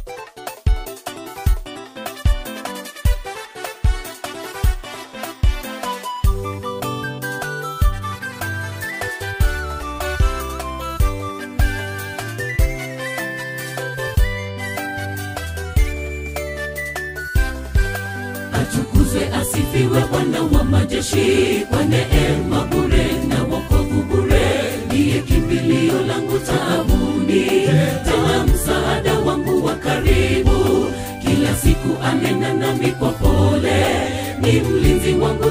atukuzwe asifiwe bwana wa majeshi kwa neema bure na wokovu bure ndiye kimbilio langu taabuni tena msaada wangu wa karibu kila siku anena nami kwa pole ni mlinzi wangu